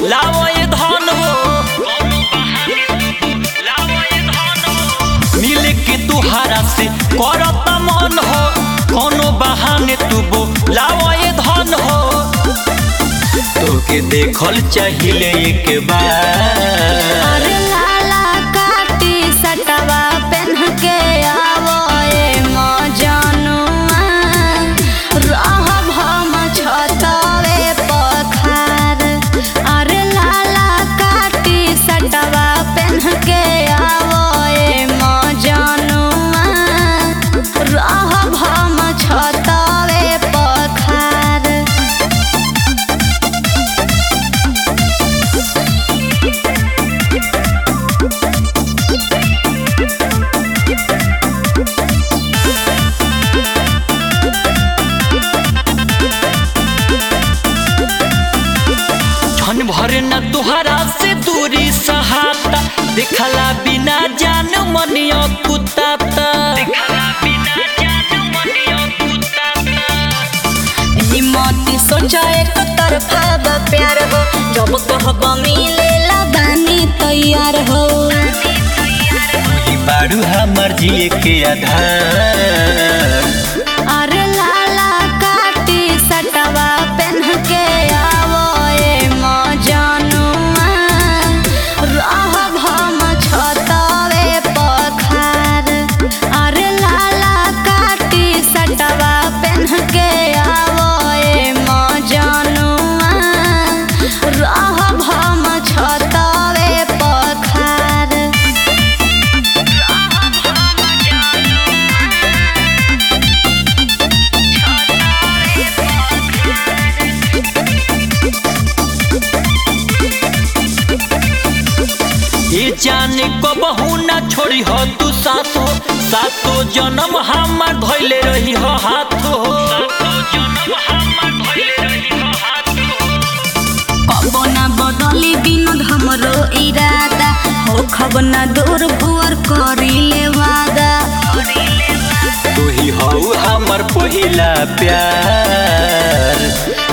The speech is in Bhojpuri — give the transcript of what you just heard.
लाओ ये धन हो मिले के तुहारा से करत मन हो कोनो बहाने तू बो लाओ ये धन हो तोके देखल चाहिए एक बार अरे लाला काटी सटवा पेन्ह के आवो ए मजनुआ रहब हम छतवे पखार अरे लाला काटी सटवा पेन्ह के आवो ए मजनुआ रहब हम छतवे पखार क्षण भर न तुहरा से दूरी सहाता देखला बिना जान मनियो कुताता हिम्मती सोचा एक तरफा बा प्यार हो जब कहब मिलेला बानी तैयार हो वही बारू हमर जिए के आधार अरे लाला काटी सटवा पेन्ह के आवो ए मजनुआ रहब हम छतवे पखार अरे लाला काटी सटवा पेन्ह के आवो ए मजनुआ रहब हम छतवे पखार ये जाने को बहु ना छोड़ी हो तू साथ हो सातो जन्म हमार धैले रही हो हाथ हो कब ना बदली बिनोद हमरो इरादा हो खब ना दूर भुअर करिले वादा तू ही हो हमर पहिला प्यार